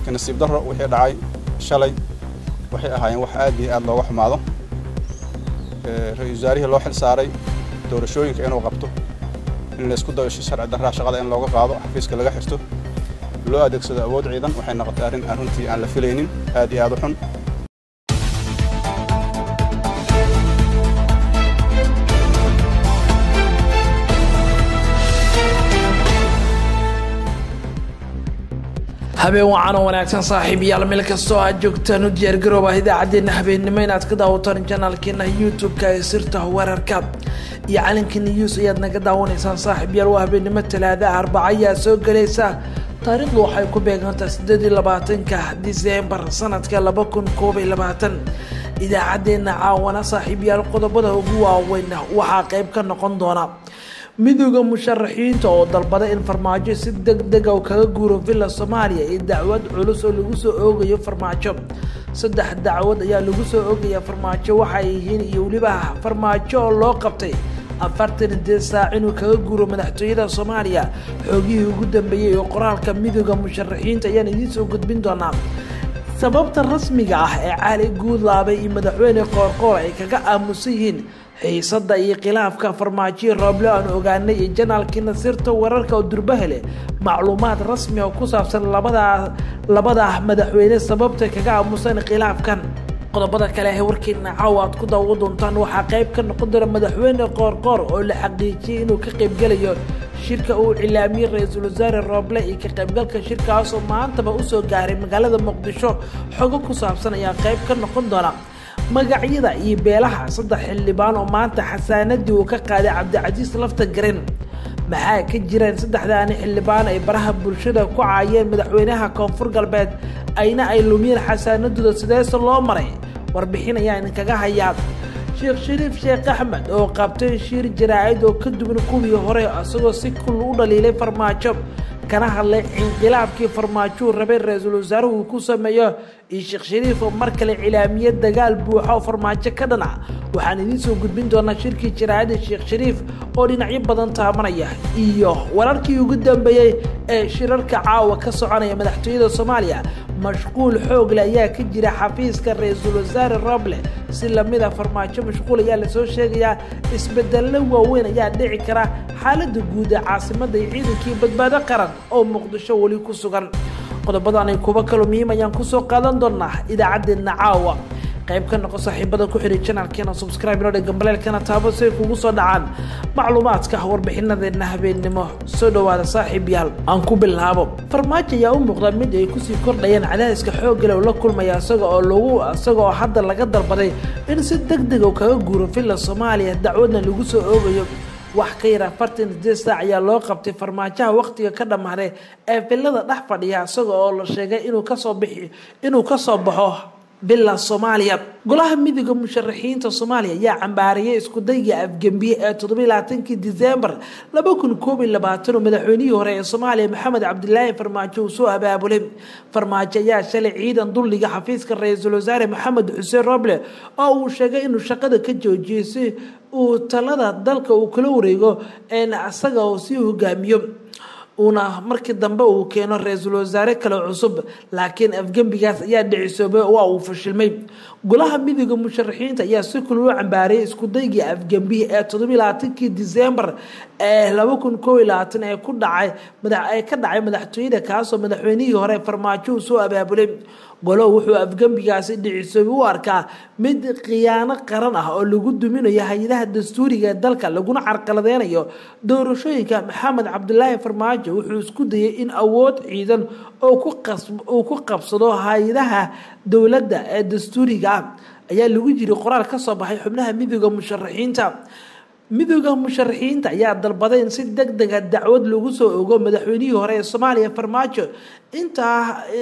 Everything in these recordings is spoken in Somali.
laakiin nasiib darro wixii dhacay shalay waxay ahaayeen wax aad iyo aad looga xumaado ra-iisul wasaarihii loo xil saaray doorashooyinka inuu qabto in laysku dayo si sharci darraa shaqada in looga qaado xafiiska laga xirto loo adeegsado awood ciidan waxay noqotay arrin arrintii aan la filaynin aad iyo aad u xun habeen wacan oo wanaagsan saaxiibayaal meel kastoo aad joogtaan u diyaargarooba idaacaddeenna habeennimo inaad ka daawataan janaalkeena youtube-ka ee sirta wararka iyo calanka news ayaad naga daawanaysaan saaxiibayaal waa habeennimo talaada arbaca ayaa soo gelaysa taariikhdu waxay ku beegantaa sideed iyo labaatanka diseembar sanadka laba kun koob iyo labaatan idaacaddeenna caawana saaxiibayaal qodobada ugu waaweyn waxaa qayb ka noqon doona midooda musharaxiinta oo dalbada in farmaajo si deg dega kaga guuro villa soomaaliya iyo dacwad culus oo lagu soo oogayo farmaajo saddex dacwad ayaa lagu soo oogaya farmaajo waxay yihiin iyo weliba farmaajo oo loo qabtay afartan dee saac inuu kaga guuro madaxtooyada soomaaliya xoogihii ugu dambeeyey oo qoraalka midooda musharaxiinta ayaan idiin soo gudbin doonaa sababta rasmiga ah ee cali guudlaabay iyo madaxweyne qoorqoor ay kaga aamusan yihiin xiisada iyo khilaafka farmaajoyi rooble aan ogaanay iyo janaalkii nasiirta wararka oo durbahele macluumaad rasmi oo ku saabsan labadaa labada madaxweyne sababta kaga aamusan khilaafkan qodobada kale ee warkeena caawa aad ku daawo doontaan waxaa qayb ka noqon doona madaxweyne qoorqoor oo la xaqiijiyey inuu ka qaybgelayo shirka uu cilaamiyey ra-iisul wasaare rooble iyo ka qaybgalka shirkaasoo maantaba usoo gaaray magaalada muqdisho xogo ku saabsan ayaa qayb ka noqon doona magacyada iyo beelaha saddex xildhibaan oo maanta xasaanadii uu ka qaaday cabdicasiis lafta garen maxaa ka jiraan saddexdaani xildhibaan ay baraha bulshada ku caayeen madaxweynaha koonfur galbeed ayna ay lumiyeen xasaanadooda sideese loo maray warbixin ayaa idinkaga hayaa sheekh shariif sheekh axmed oo qabtay shiir jaraa'id oo ka duwan kuwii hore isagoo si kul u dhaliilay farmaajo kana hadlay inqilaabkii farmaajuu rabay ra-iisul wasaaruhu uu ku sameeyo iyo sheekh shariif oo mar kale cilaamiye dagaal buuxa oo farmaajo ka dhana waxaan idiin soo gudbin doonaa shirkii jaraa'ida sheekh shariif oo dhinacyo badan taabanaya iyo wararkii ugu dambeeyey ee shirarka caawa ka soconaya madaxtooyada soomaaliya mashquul xoogle ayaa ka jira xafiiska ra-iisul wasaare roble si lamida farmaajo mashquul ayaa lasoo sheegayaa isbedello waaweyn ayaa dhici kara xaaladda guud ee caasimadda iyo ciidankii badbaado qaran oo muqdisho weli ku sugan qodobadanay kuwa kaloo muhiim ayaan kusoo qaadan doonaa idaacaddeenna caawa qayb ka noqo saaxiibada ku xidhay janalkeena subscribe inoo dheg gambaleelkana taabo si ay kugu soo dhacaan macluumaadka warbixinadeenna habeennimo soo dhowaada saaxiib yaal aan ku bilaabo farmaajo ayaa u muuqda mid ay kusii kordhayeen cadaadiska xooggale oo la kulmaya isaga oo lagu isaga oo hadda laga dalbaday in si deg deg oo kaga guuro villa soomaaliya dacwadna lagu soo oogayo wax ka yar afartan sideed saac ayaa loo qabtay farmaajaha wakhtiga ka dhammaaday ee villada dhex fadhiya isaga oo la sheegay inuu kasoo bixi inuu kasoo baxo villa soomaaliya golaha midooda musharaxiinta soomaaliya ayaa cambaariyay iskudayga afgembiye ee toddobiy labaatankii disembar laba kun koob iyo labaatan oo madaxweynihii hore ee soomaaliya maxamed cabdilaahi farmaajo uu soo abaabulay farmaajo ayaa shalay ciidan dulliga xafiiska ra-iisul wasaare maxamed xuseen roble oo uu sheegay inuu shaqada ka joojiyey si uu talada dalka uu kala wareego isaga oo sii hogaamiyo uuna markii dambe uu keeno ra-iisul wasaare kale cusub laakiin afgembigaas ayaa dhicisoobay waa uu fashilmay golaha midooda musharaxiinta ayaa si kul u cambaariyay iskudaygii afgembiye ee toddobiy labaatankii disembar ee laba kun koob iyo labaatan ee ku dhacay ee ka dhacay madaxtooyada kaasoo madaxweynihii hore farmaajo uu soo abaabulay golo wuxuu afgembigaasi dhicisoobay u arkaa mid khiyaano qaran ah oo lagu duminayo hay-adaha dastuuriga ee dalka laguna carqaladeynayo doorashooyinka maxamed cabdilaahi farmaajo wuxuu isku dayay in awood ciidan uu ku qabsado hay-adaha dowladda ee dastuuriga ah ayaa lagu jiri qoraal ka soo baxay xubnaha midooda musharaxiinta midooda musharaxiinta ayaa dalbaday in si deg dega dacwad lagu soo ogo madaxweynihii hore ee soomaaliya farmaajo intaa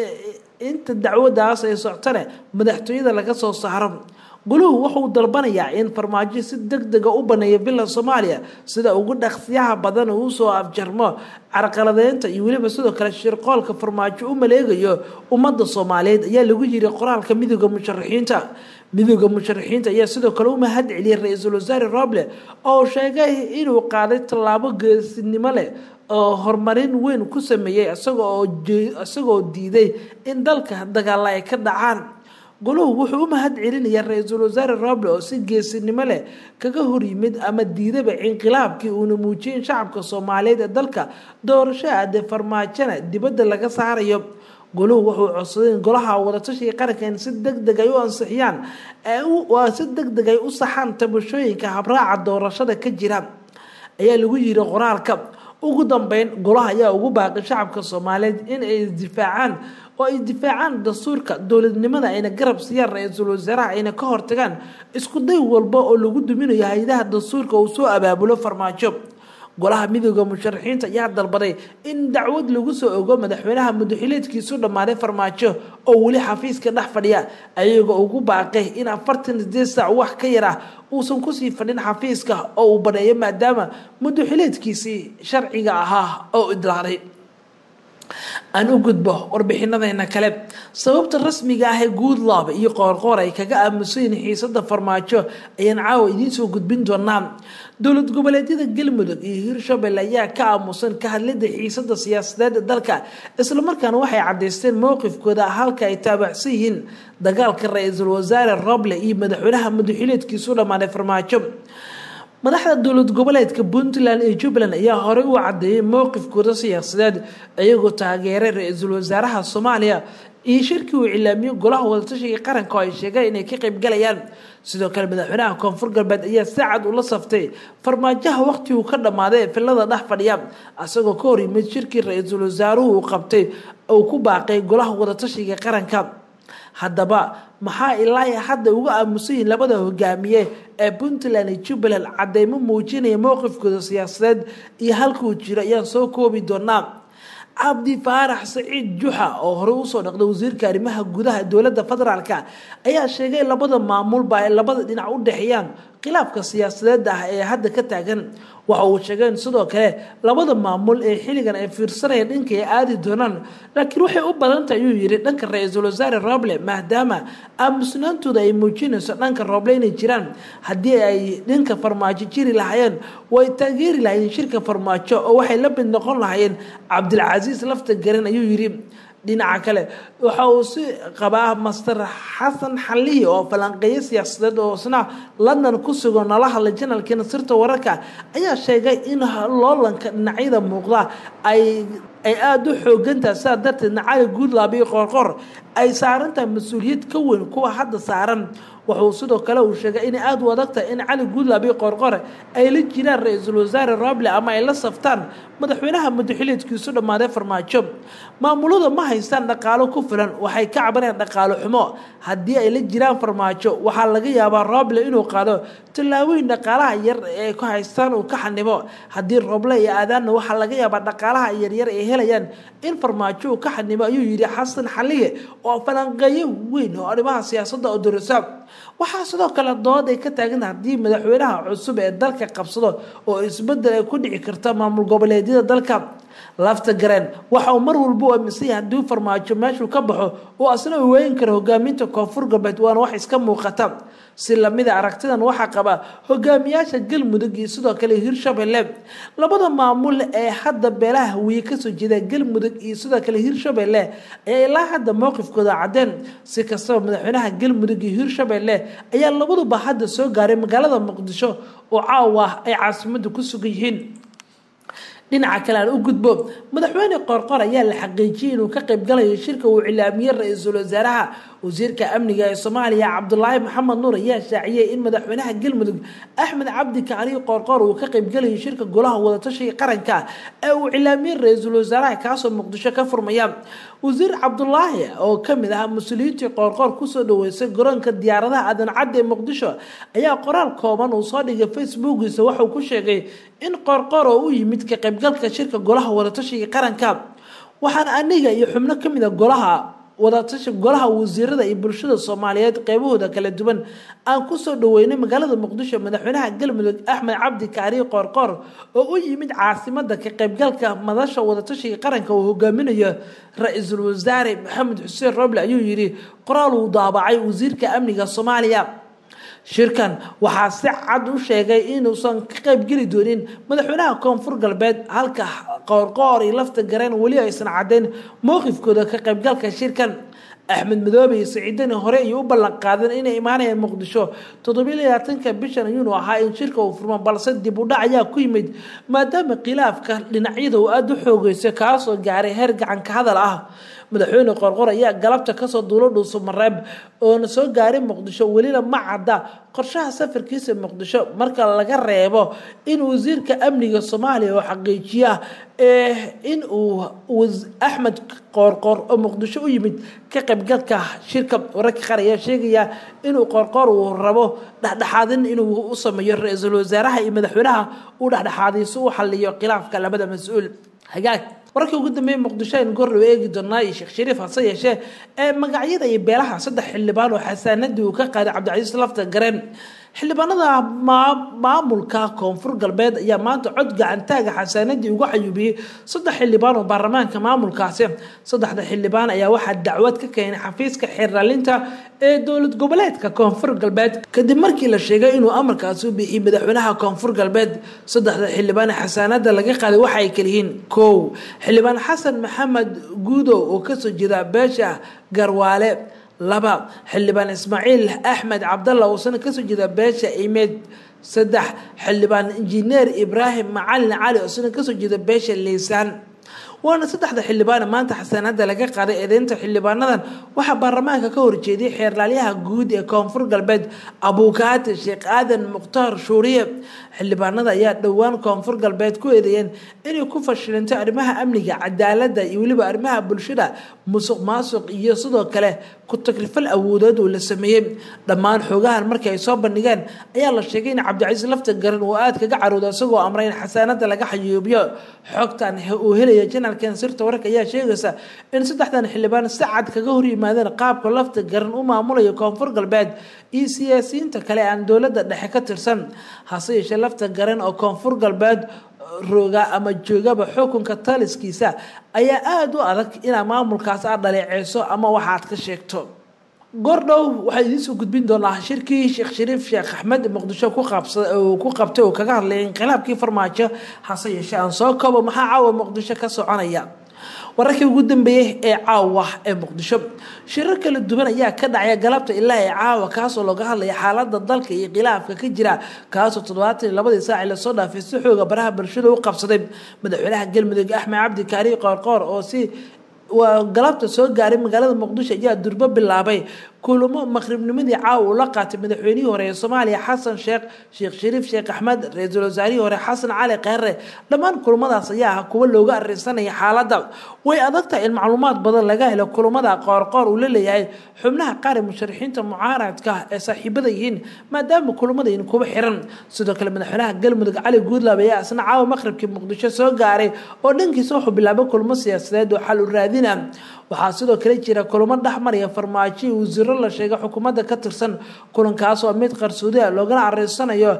inta dacwadaas ay soctane madaxtooyada laga soo saaro guluhu wuxuu dalbanayaa in farmaajo si deg dega u baneeyo villa soomaaliya sida ugu dhaqsiyaha badan uu soo afjarmo carqaladeynta iyo weliba sidoo kale shirqoolka farmaajo u maleegayo ummadda soomaaliyeed ayaa lagu yiri qoraalka midooda musharaxiinta midooda musharaxiinta ayaa sidoo kale u mahad celiyay ra-iisul wasaare roble oo sheegay inuu qaaday tallaabo geesinimo leh oo horumarin weyn ku sameeyey isagoo diiday in dalka dagaalla ay ka dhacaan goluhu wuxuu u mahad celinayaa ra-iisul wasaare roble oo si geesinimo leh kaga horyimid ama diidaba inqilaabkii uuna muujiyay in shacabka soomaaliyeed ee dalka doorasho aade farmaajona dibadda laga saarayo goluhu wuxuu codsaday in golaha wadatashiga qaranka in si deg deg ay u ansixiyaan si deg deg ay u saxaan tabashooyinka habraaca doorashada ka jira ayaa lagu yiri qoraalka ugu dambeyn golaha ayaa ugu baaqay shacabka soomaaliyeed in ay isdifaacaan oo ay difaacaan dastuurka dowladnimada ayna garab siiyaan ra-iisul wasaaraha ayna ka hortagaan isku day walba oo lagu duminayo hay-adaha dastuurka uu soo abaabulo farmaajo golaha midooda musharaxiinta ayaa dalbaday in dacwad lagu soo ogo madaxweynaha mudaxileedkiisu dhammaaday farmaajo oo weli xafiiska dhex fadhiya ayagoo ugu baaqay in afartan sideed saac wax ka yar ah uusan kusii fadhin xafiiska oo uu badheeyo maadaama mudaxileedkiisii sharciga ahaa oo idlaaday aan u gudbo warbixinadeena kale sababta rasmiga ah ee goodlab iyo qoorqoor ay kaga aamusayin xiisada farmaajo ayaan caawa idiin soo gudbin doonaa dowlad goboleedyada galmudug iyo hirshabelle ayaa ka aamusan ka hadlida xiisada siyaasadeed ee dalka islamarkaana waxay cadaysteen mowqifkooda halka ay taabacsan yihiin dagaalka ra-iisul wasaare roble iyo madaxweynaha mudaxileedkiisu dhammaaday farmaajo madaxda dowlad goboleedka puntland iyo jubbaland ayaa horey u cadeeyay mowqifkooda siyaasadeed iyagoo taageeray ra-iisul wasaaraha soomaaliya iyo shirkii uu cilaamiyey golaha wadatashiga qaranka oo ay sheegeen inay ka qaybgalayaan sidoo kale madaxweynaha koonfur galbeed ayaa si cad ula saftay farmaajaha waqti uu ka dhammaaday ee filada dhex fadhiya isagoo ka hor yimid shirkii ra-iisul wasaaruhu uu qabtay uu ku baaqay golaha wadatashiga qaranka haddaba maxaa ilaa hadda uga aamusan yihiin labada hogaamiye ee puntland iyo jubbaland cadeymo muujinaya mowqifkooda siyaasadeed iyo halkuu jiro ayaan soo koobi doonaa cabdi faarax saciid juxa oo horey usoo dhaqday wasiirka arrimaha gudaha dowladda federaalk ayaa sheegay labada maamulba ay labada dhinac u dhexeeyaan khilaafka siyaasadeed ah ee hadda ka taagan waxa uu sheegeen sidoo kale labada maamul ee xilligan ay fiirsanayaan dhanka ay aadi doonaan laakiin waxay u badantah ayuu yidhi dhanka ra-iisul wasaare roble maadaama aamusnaantooda ay muujinayso dhanka roble inay jiraan haddii ay dhanka farmaajo jiri lahaayeen way taageeri lahaayeen shirka farmaajo oo waxay la mid noqon lahaayeen cabdilcasiis lafta garan ayuu yidhi dhinaca kale waxa uu si qabaa master xasan xalihi oo falanqeeyo siyaasadeed oo isna london ku sugan nala hadlay janalkiina sirta wararka ayaa sheegay in loolanka dhinacyada muuqda ay ay aada u xoogantaha sidaa darteedna cali guudlaab iyo qoorqoor ay saarantahay mas-uuliyad ka weyn kuwa hadda saaran wuxuu sidoo kale uu sheegay inay aada u adagtahay in cali guudlaab iyo qoorqore ay la jiraan ra-iisul wasaare roble ama ay la saftaan madaxweynaha mudaxileedkiisu dhammaaday farmaajo maamulada ma haystaan dhaqaalo ku filan waxay ka cabanayaan dhaqaalo xumo haddii ay la jiraan farmaajo waxaa laga yaabaa roble inuu qaado tallaabooyin dhaqaalaha yar ee ku haystaan uu ka xanimo haddii roble iyo aadaanna waxaa laga yaabaa dhaqaalaha yaryar ay helayaan in farmaajo uu ka xanimo ayuu yidhi xasan xaliye oo falanqeeyo weyn oo arrimaha siyaasadda oo dorisa waxaa sidoo kale dood ay ka taagan haddii madaxweynaha cusub ee dalka qabsado oo isbedel ay ku dhici karta maamul goboleedyada dalka lafta gareen waxa uu mar walba u aaminsan yahay haddii farmaajo meeshuu ka baxo oo asna uu weyn karo hogaaminta koonfur galbeed waana wax iska muuqata si lamida aragtidan waxaa qaba hogaamiyaasha galmudug iyo sidoo kale hirshabelle labada maamul ee hadda beelaha hawiye kasoo jeeda galmudug iyo sidoo kale hirshabelle ayaa ilaa hadda mowqifkooda cadeen si kastaba madaxweynaha galmudug iyo hirshabelle ayaa labaduba hadda soo gaaray magaalada muqdisho oo caawa ay caasimada ku sugan yihiin dhinaca kale aan u gudbo madaxweyne qoorqor ayaa la xaqiijiyay inuu ka qaybgalayo shirka uu cilaamiyey ra-iisul wasaaraha wasiirka amniga ee soomaaliya cabdulaahi maxamed nuur ayaa shaaciyey in madaxweynaha galmudug axmed cabdi kacali qoorqoor uu ka qaybgalayo shirka golaha wadatashiga qaranka ee uu cilaamiyey ra-iisul wasaaraha kaasoo muqdisho ka furmaya wasiir cabdulaahi oo kamid ah mas-uuliyiintii qoorqoor kusoo dhaweysay garoonka diyaaradaha aadan cadde ee muqdisho ayaa qoraal kooban uu soo dhigay facebookiisa waxauu ku sheegay in qoorqoor oo u yimid ka qaybgalka shirka golaha wadatashiga qaranka waxaan aniga iyo xubno kamid a golaha wadatashi golaha wasiirada iyo bulshada soomaaliyeed qeybahooda kala duwan aan kusoo dhaweynay magaalada muqdisho madaxweynaha galmudug axmed cabdi kaari qoorqoor oo u yimid caasimada ka qaybgalka madasha wadatashiga qaranka uu hogaaminayo ra-iisul wasaare maxamed xuseen roble ayuu yidhi qoraal uu daabacay wasiirka amniga soomaaliya shirkan waxaa si cad u sheegay inuusan ka qaybgeli doonin madaxweynaha koonfur galbeed halka qoorqoor iyo lafta gareen weli aysan caddayn mowqifkooda ka qaybgalka shirkan axmed madoobe iyo saciidani hore ayay u ballan qaadeen inay imaanayaan muqdisho toddobiyo labaatanka bishan ayuunu ahaa in shirka uu furmo balse dib u dhac ayaa ku yimid maadaama khilaafka dhinacyada uu aada u xoogeysa kaasoo gaaray heer gacanka hadal ah madaxweyne qorqor ayaa galabta kasoo duulo dhuuso mareeb oona soo gaaray muqdisho welina ma cadda qorshaha safarkiisa muqdisho marka laga reebo in wasiirka amniga soomaaliya oo xaqiijiya in uu axmed qoorqoor oo muqdisho u yimid ka qaybgalka shirka wararka qaar ayaa sheegaya inuu qoorqoor uu rabo dhexdhexaadin inuu u sameeyo ra-iisul wasaaraha iyo madaxweynaha uu dhexdhexaadiyo si uu xaliyo khilaafka labada mas-uul hagaag wararkii ugu dambeeyey muqdisho aynu goordhow eegi doonaa iyo sheekh shariif hase yeeshee ee magacyada iyo beelaha saddex xildhibaan oo xasaanadii uu ka qaaday cabdicasiis lafta gareen xildhibaanada maamulka koonfur galbeed ayaa maanta cod gacantaaga xasaanadii uga xayuubiyey saddex xildhibaan oo baarlamaanka maamulkaasi saddexda xildhibaan ayaa waxaa dacwad ka keenay xafiiska xeerlaalinta ee dowlad goboleedka koonfur galbeed kadib markii la sheegay inuu amarkaasi u bixiyey madaxweynaha koonfur galbeed saddexda xildhibaan ee xasaanada laga qaaday waxa ay kaliyihiin kow xildhibaan xasan maxamed guudow oo kasoo jeeda beesha garwaale laba xildhibaan ismaaciil axmed cabdalla uusana kasoo jeeda beesha imeed saddex xildhibaan injineer ibraahim macalin cali uusana kasoo jeeda beesha liisaan waana saddexda xildhibaan maanta xasaanada laga qaaday eedeynta xildhibaanadan waxaa baarlamaanka ka horjeediyay xeerlaalyaha guud ee koonfur galbeed abuukaati sheekh aadan mukhtaar shuuriye xildhibaanada ayaa dhowaan koonfur galbeed ku eedeeyeen inay ku fashilintay arrimaha amniga cadaalada iyo weliba arrimaha bulshada musuq maasuq iyo sidoo kale ku taklifal awoodeed uu la sameeyey dhammaan xoogahan markii ay soo bandhigeen ayaa la sheegay in cabdicasiis lafta garan uu aada kaga caroodo isagoo amray in xasaanada laga xayuubiyo xogtan uu helaya janalkan sirta wararka ayaa sheegaysa in saddexdan xildhibaan si cad kaga hor yimaadeen qaabka lafta garan u maamulayo koonfur galbeed iyo siyaasiyiinta kale aan dowladda dhexe ka tirsan hase yeeshee lafta garan oo koonfur galbeed rooga ama joogaba xukunka taliskiisa ayaa aada u adag inaa maamulkaas aad dhaleeceyso ama waxaad ka sheegto goordhow waxaa idiinsoo gudbin doonaa shirkii sheekh shariif sheekh axmed muqdisho ku qabtay oo kaga hadlay inqilaabkii farmaajo hase yeeshee aan soo koobo maxaa caawa muqdisho ka soconaya wararkii ugu dambeeyey ee caawa ee muqdisho shirar kala duwan ayaa ka dhacaya galabta ilaa ee caawa kaasoo looga hadlaya xaalada dalka iyo khilaafka ka jira kaasoo toddobaatan iyo labadii saaci lasoo dhaafay si xooga baraha bulshada u qabsaday madaxweynaha galmudug axmed cabdi kaari qoorqoor oo si waa galabta soo gaaray magaalada muqdisho ayaa durbo bilaabay kulamo maqribnimadii caawa uu la qaatay madaxweynihii hore ee soomaaliya xasan sheekh sheekh shariif sheekh axmed ra-iisul wasaarihii hore xasan cali kheyre dhammaan kulamadaas ayaa ah kuwa looga arinsanaya xaaladda way adagtahay in macluumaad badan laga helo kulamada qoorqoor uu la leeyahay xubnaha qaar ee musharaxiinta mucaaradka ee saaxiibada yihiin maadaama kulamadayin kuwa xiran sidoo kale madaxweynaha galmudug cali guudlaab ayaa isna caawa maqribkii muqdisho soo gaaray oo dhankiisa wuxuu bilaabay kulamo siyaasadeed oo xal u raadina waxaa sidoo kale jira kulamo dhexmaraya farmaajo iyo wasiiro la sheegay xukuumadda ka tirsan kulankaas oo mid qarsoodi ah loogana areysanayo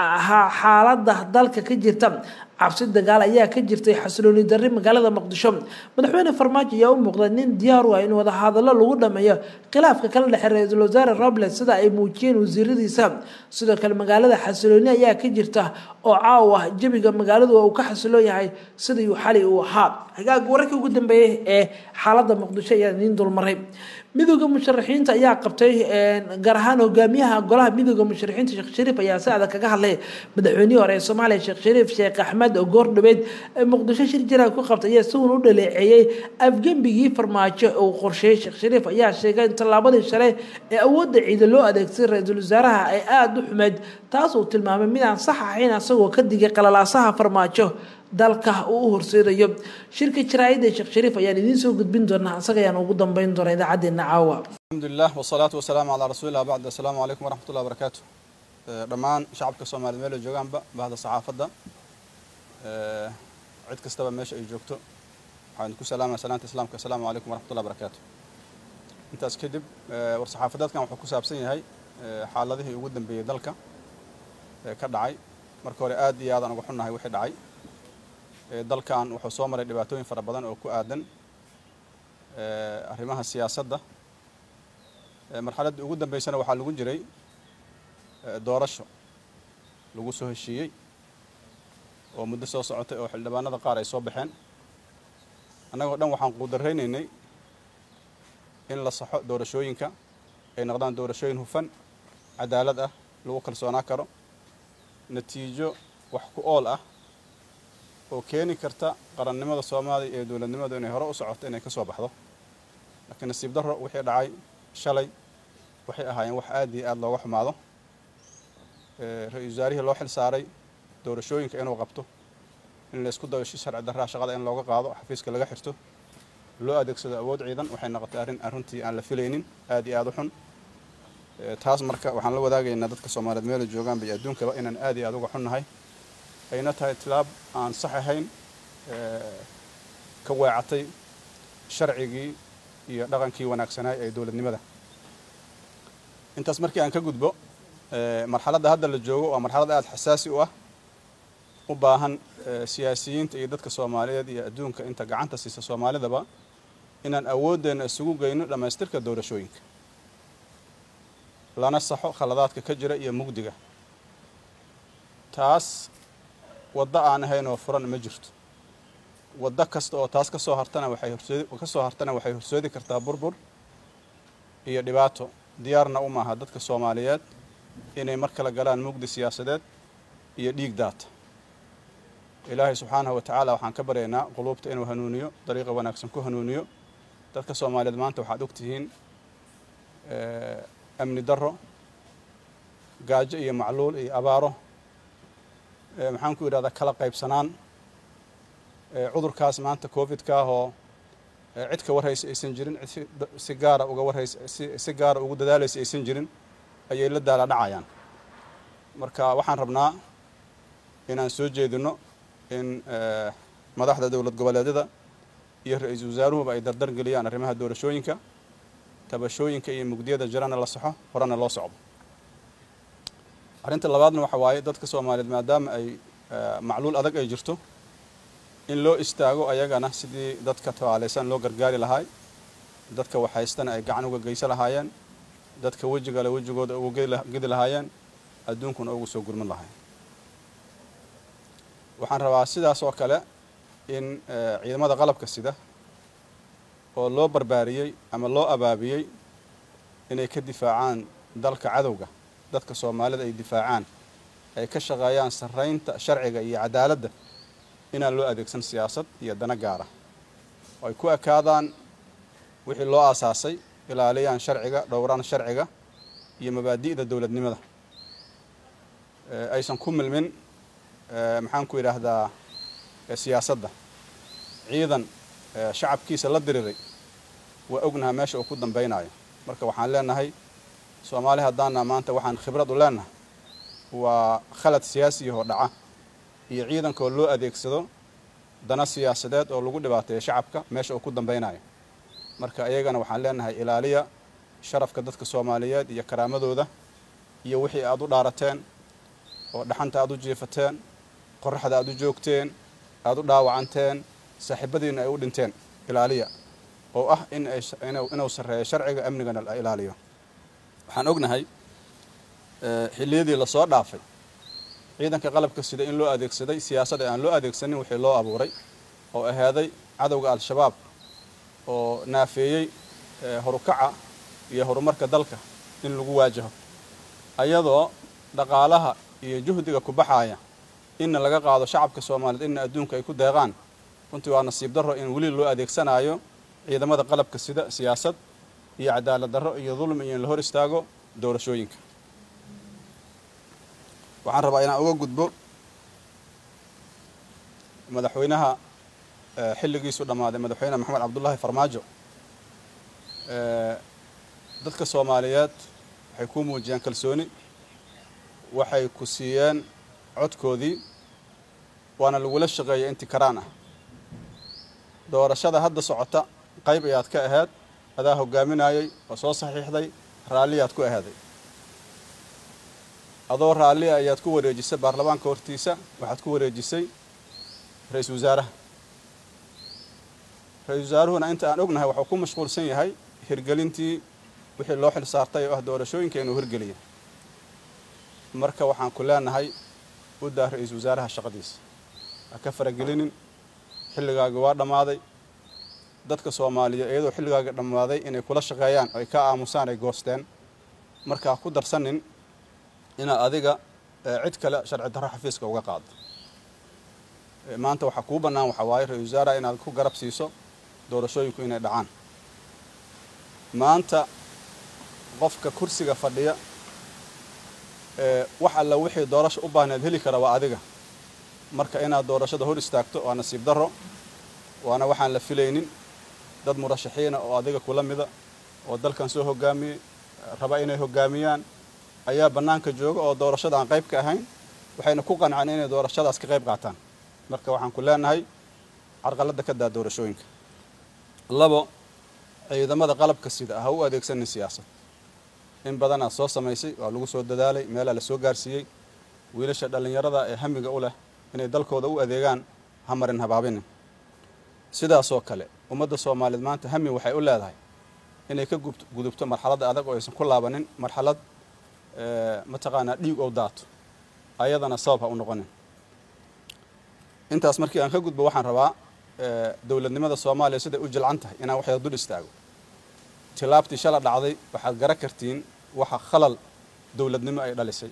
xaalada dalka ka jirta cabsi dagaal ayaa ka jirtay xasilooni darri magaalada muqdisho madaxweyne farmaajo ayaa u muuqda nin diyaar u ah in wadahadallo lagu dhameeyo khilaafka kala dhexe ra-iisul wasaare robles sida ay muujiyeen wasiiradiisa sidoo kale magaalada xasilooni ayaa ka jirta oo caawa jabiga magaaladu uu ka xasiloon yahay sidii xali uu ahaa hagaag wararkii ugu dambeeyey ee xaalada muqdisho ayaa idiin dulmaray midooda musharaxiinta ayaa qabtay gaar ahaan hogaamiyaha golaha midooda musharaxiinta sheekh shariif ayaa si adag kaga hadlay madaxweynihii hore ee soomaaliya sheekh shariif sheekh axmed oo goor dhabeed muqdisho shir jira ku qabtay ayaa isagun u dhaleeceeyey afgembigii farmaajo uu qorsheeyey sheekh shariif ayaa sheegay in tallaabadii shalay ee awoodda ciida loo adeegtay ra-iisul wasaaraha ay aada u xumeyd taas uu tilmaamay mid aan sax ahayn asagoo ka digay qalalaasaha farmaajo dalka uu u horseedayo shirka jaraa'idda sheekh shariif ayaan idiin soo gudbin doonaa isaga ayaan ugu dambeyn doonaa idaacaddeenna caawa alxamdulilah wasalaatu wasalaamu calaa rasuulillah bacd assalaamu calaykum waraxmatullahi wabarakaatu dhammaan shacabka soomaaliyed meel ay joogaanba bahda saxaafadda cid kastaba meesha ay joogto waxaan ku salaamaya salaanta islaamka assalaamu calaykum waraxmatullahi wabarakaatu intaas kadib war saxaafadeedkan wuxuu ku saabsan yahay xaaladihii ugu dambeeyey dalka ka dhacay marka hore aad iyo aadaan uga xunnahay wixii dhacay dalkan wuxuu soo maray dhibaatooyin fara badan oo ku aadan arrimaha siyaasadda marxaladdii ugu dambeysana waxaa lagu jiray doorasho lagu soo heshiiyey oo muddo soo socotay oo xildhibaanada qaar ay soo baxeen annagoo dhan waxaan quudaraynaynay in la saxo doorashooyinka ay noqdaan doorashooyin hufan cadaalad ah lagu kalsoonaa karo natiijo wax ku ool ah oo keeni karta qarannimada soomaaliya ee dowladnimadu inay hore u socoto inay ka soo baxdo laakiin nasiib darro wixii dhacay shalay waxay ahaayeen wax aad iyo aada looga xumaado ra-iisul wasaarihii loo xil saaray doorashooyinka inuu qabto in la isku dayo si sharci darraa shaqada in looga qaado xafiiska laga xirto loo adeegsado awood ciidan waxay noqotay arrin arrintii aan la filaynin aad iyo aada u xun taas marka waxaan la wadaagaynaa dadka soomaaliyeed meela joogaanba iyo adduunkaba inaan aad iyo aada uga xunnahay ayna tahay tilaab aan sax ahayn ka weecatay sharcigii iyo dhaqankii wanaagsanaay ee dowladnimada intaas markii aan ka gudbo marxaladda hadda la joogo waa marxalad aada xasaasi u ah u baahan siyaasiyiinta iyo dadka soomaaliyeed iyo adduunka inta gacanta siisa soomaalidaba inaan awoodeenna isugu geyno dhammaystirka doorashooyinka lana saxo khaladaadka ka jira iyo mugdiga taas waddo aan ahayn oo furan ma jirto waddo kasta oo taas kasoo hartana waxay horsoodi kasoo hartana waxay horsoodi kartaa burbur iyo dhibaato diyaarna u maaha dadka soomaaliyeed inay mar kale galaan mugdi siyaasadeed iyo dhiig daata ilaahay subxaanahu wa tacaala waxaan ka baryaynaa quluubta inuu hanuuniyo dariiqa wanaagsan ku hanuuniyo dadka soomaaliyeed maanta waxaad ogtihiin amni darro gaajo iyo macluul iyo abaaro maxaan ku yidhahdaa kala qaybsanaan cudurkaas maanta covidka ahoo cid ka warhaysa aysan jirin cid si gaara uga warhaysa si gaara ugu dadaalaysa aysan jirin ayay la daala dhacayaan marka waxaan rabnaa inaan soo jeedino in madaxda dowlad goboleedyada iyo ra-iisul wasaaruhuba ay dardar geliyaan arrimaha doorashooyinka tabashooyinka iyo mugdiyada jirana la saxo horena loo socdo arrinta labaadna waxa waaye dadka soomaaliyeed maadaama ay macluul adag ay jirto in loo istaago ayagana sidii dadka tabaalaysan loo gargaari lahaay dadka waxhaystana ay gacan uga geysa lahaayeen dadka wejigale wejigooda uga gedi lahaayeen adduunkuna ugu soo gurmin lahayn waxaan rabaa sidaas oo kale in ciidamada qalabka sida oo loo barbaariyey ama loo abaabiyey inay ka difaacaan dalka cadowga dadka soomaalida ay difaacaan ay ka shaqeeyaan sarraynta sharciga iyo cadaaladda inaan loo adeegsan siyaasad iyo dana gaara oo ay ku ekaadaan wixii loo aasaasay ilaaliyaan sharciga dhowraan sharciga iyo mabaadi'da dowladnimada aysan ku milmin maxaan ku yidhaahdaa siyaasadda ciidan shacabkiisa la diriray waa ognaha meesha uu ku dambaynayo marka waxaan leenahay soomaali haddaana maanta waxaan khibrad u leenahay waa khalad siyaasiyahoo dhaca iyo ciidankoo loo adeegsado dana siyaasadeed oo lagu dhibaateeyo shacabka meesha uu ku dambaynayo marka iyagana waxaan leenahay ilaaliya sharafka dadka soomaaliyeed iyo karaamadooda iyo wixii aad u dhaarateen oo dhaxanta aad u jiifateen qoraxda aad u joogteen aada u dhaawacanteen saaxiibadiina ay u dhinteen ilaaliya oo ah in ay inuu sarreeyo sharciga amnigana la ilaaliyo waxaan ognahay xilliyadii lasoo dhaafay ciidanka qalabka sida in loo adeegsaday siyaasad aan loo adeegsanin wixii loo abuuray oo ahaaday cadowga al-shabaab oo naafeeyey horukaca iyo horumarka dalka in lagu waajaho ayadoo dhaqaalaha iyo juhdiga ku baxaaya inna laga qaado shacabka soomaaliyeed inna adduunka ay ku deeqaan runtii waa nasiib darro in weli loo adeegsanayo ciidamada qalabka sida siyaasad iyo cadaalad darro iyo dulmi iyo in la hor istaago doorashooyinka waxaan rabaa inaan uga gudbo madaxweynaha xilligiisu dhammaaday madaxweyne maxamed cabdullaahi farmaajo dadka soomaaliyeed waxay ku muujiyeen kalsooni waxay ku siiyeen codkoodii waana lagula shaqeeyay intii karaan ah doorashada hadda socota qayb ayaad ka ahayd adaa hogaaminayay oo soo saxiixday raalliyaad ku ahaaday adoo raallia ayaad ku wareejisay baarlamaanka hortiisa waxaad ku wareejisay ra-iisul wasaaraha ra-isul wasaaruhuna inta aan ognahay waxuu ku mashquulsan yahay hirgelintii wixii loo xil saartay oo ah doorashooyinka inuu hirgeliya marka waxaan ku leenahay u daa ra-iisul wasaaraha shaqadiisa ha ka faragelinin xilligaagi waa dhammaaday dadka soomaaliyeed iyadoo xilligaaga dhammaaday inay kula shaqeeyaan ay ka aamusaan ay goosteen marka ha ku darsanin inaad adiga cid kale sharci darro xafiiska uga qaado maanta waxaa kuu bannaan waxaa waaye ra-isul wasaaraha inaad ku garab siiso doorashooyinku inay dhacaan maanta qofka kursiga fadhiya wax alla wixii doorasho u baahneed heli kara waa adiga marka inaad doorashada hor istaagto waa nasiib darro waana waxaan la filaynin dad murashaxiina oo adiga kula mida oo dalkan soo hogaamiyey raba inay hogaamiyaan ayaa bannaanka jooga oo doorashada aan qayb ka ahayn waxayna ku qanceen inay doorashadaas ka qayb qaataan marka waxaan ku leenahay carqaladda ka daa doorashooyinka labo ciidamada qalabka sida ha u adeegsanin siyaasad in badanaad soo samaysay waa lagu soo dadaalay meelaa la soo gaarsiiyey wiilasha dhallinyarada ee hamiga u leh inay dalkooda u adeegaan ha marin habaabinin sidaasoo kale ummadda soomaaliyeed maanta hami waxay u leedahay inay ka gudubto marxaladda adag oo aysan ku laabanin marxalad mataqaanaa dhiig ou daato ayadana sabab ha u noqonin intaas markii aan ka gudbo waxaan rabaa dowladnimada soomaaliya siday u jilcan tahay inaan waxyada dul istaago tilaabtii shala dhacday waxaad gara kartiin waxa khalal dowladnimo ay dhalisay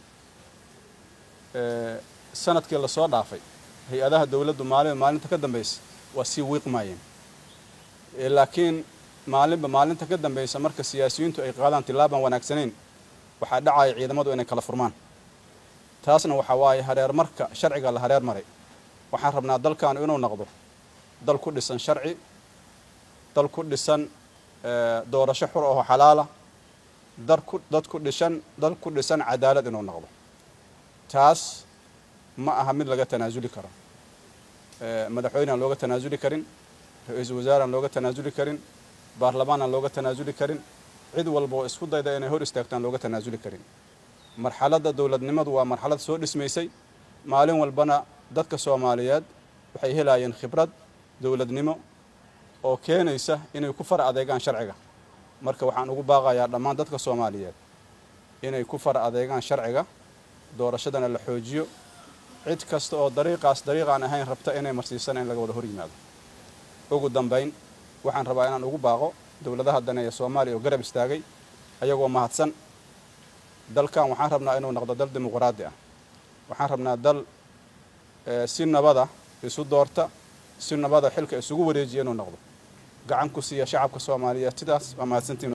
sanadkii lasoo dhaafay hay-adaha dowladdu maalin maalinta ka dambaysa waa sii wiiqmaayeen laakiin maalinba maalinta ka dambaysa marka siyaasiyiintu ay qaadaan tilaabaan wanaagsanayn waxaa dhacaya ciidamadu inay kala furmaan taasna waxaa waaye hareer marka sharciga la hareer maray waxaan rabnaa dalkaanu inuu noqdo dal ku dhisan sharci dal ku dhisan doorasho xur oo xalaala dad ku dhishan dal ku dhisan cadaalad inuu noqdo taas ma aha mid laga tanaasuli karo madaxweyne aan looga tanaasuli karin ra-iisul wasaare aan looga tanaasuli karin baarlamaan aan looga tanaasuli karin cid walba oo isku dayda inay hor istaagtaan looga tanaasuli karin marxaladda dowladnimadu waa marxalad soo dhismaysay maalin walbana dadka soomaaliyeed waxay helayeen khibrad dowladnimo oo keenaysa inay ku far adeegaan sharciga marka waxaan ugu baaqayaa dhammaan dadka soomaaliyeed inay ku far adeegaan sharciga doorashadana la xoojiyo cid kasta oo dariiqaas dariiqaan ahayn rabta inay marsiisana in laga wada hor yimaado ugu dambayn waxaan rabaa inaan ugu baaqo dowladaha dane ee soomaaliya oo garab istaagay ayagoo mahadsan dalkan waxaan rabnaa inuu noqdo dal dimuqraadi ah waxaan rabnaa dal si nabada isu doorta si nabada xilka isugu wareejiya inuu noqdo gacan ku siiya shacabka soomaaliyeed sidaas waa mahadsantiin